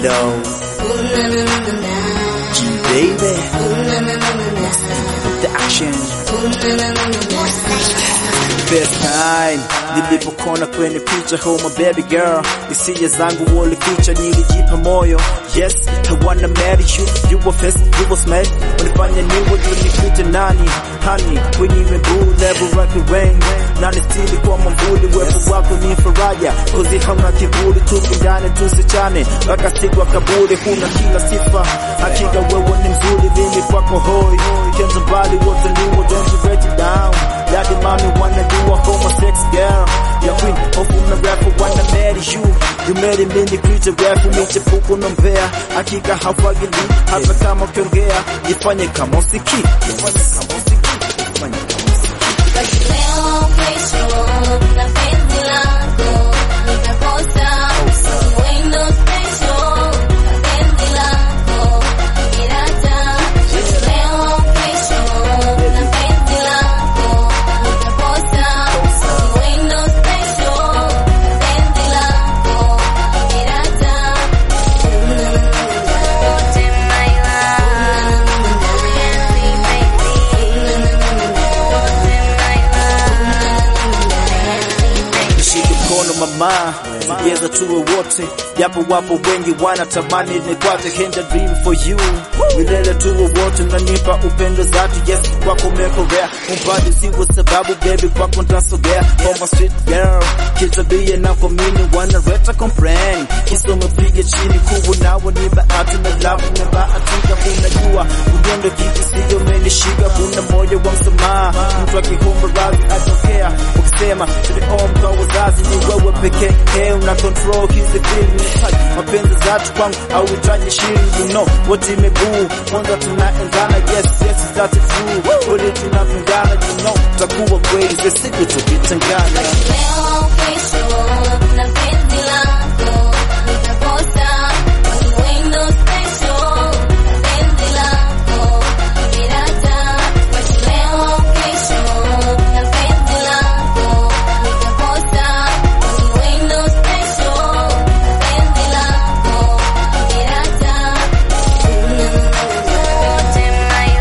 flow. G baby. The action. First time nilipokona kwenye picha oh my baby girl, hisia zangu walificha, nilijipa moyo. Yes, I wanna marry you, you were first, you were smart, unifanya niwe tunikute nani hani kwenye miguu level rock rain nani stili kwa mamvuli, wepo wako ni faraja, kozi hauna kiburi, tupendane tusichane mpaka siku ya kaburi, huna kila sifa, hakika wewe ni mzuri, mimi kwako hoi, kenzo mbali wote niwo, don't you let it down Daddy mommy wanna do a homo sex girl Ya queen of una rapper wanna marry you You marry me ni creature rap michepuko nombea Hakika hawagili hata kama ukiongea Jifanye kama usiki Jifanye kama usiki Jifanye kama usiki Leo kesho na penzi lako nitakosa wendo special na penzi lako kirata leo kesho na penzi lako nitakosa wendo special na penzi lako kirata wote my Nishike mkono mama, sijeza tuwe wote, japo wapo wengi wanatamani nikwate, can I dream for you, milele tuwe wote, nanipa upendo zatu, yes kwako mekorea, umbali siwo sababu, baby kwako ntasogea, for my street girl, kitabia na kuamini, wanaleta complain, kisa umepige chini, kubu nawe ni bahati na love na bahatika, unajua ugendo kitu sio umenishika, kuna moyo wa msamaha, mtu akikumba radhi atokea, ukisema tuliomba kwa wazazi ni wewe pekee, hey, una control hizi feeling touch mapenzi zatu kwangu au itaje shirini, you know what imebuu kwanza tunaendana, yes yes that's true, kweli tunapendana, you know tutakuwa kweli, ze siku tukitengana Leo kesho na penzi lako nitakosa wendo special na penzi lako kirata leo kesho na penzi lako nitakosa wendo special na penzi lako kirata wote my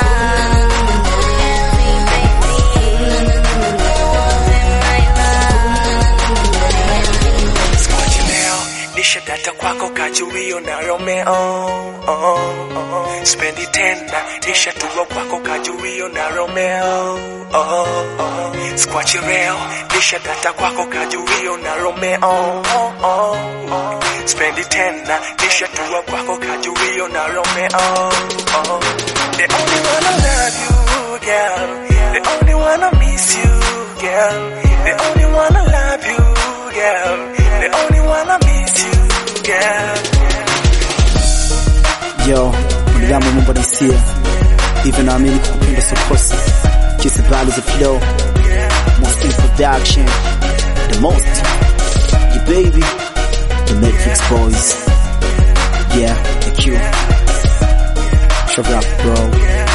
Skochi leo nisha data kwako kajuio na Romeo oh, oh. Spendi tena nisha tuwa kwako kajuio na Romeo oh, oh. Skwachi leo nisha data kwako kajuio na Romeo oh, oh. Spendi tena nisha tuwa kwako kajuio na Romeo oh. The only one I love you girl The only one I miss you girl The only one I love you girl The only one I miss you girl Yo, mwanadamu Mungu anaisia hivyo, naamini kukupenda sokosa kisi values of flow most in production the most you baby the Matrix boys yeah the Q Shove up bro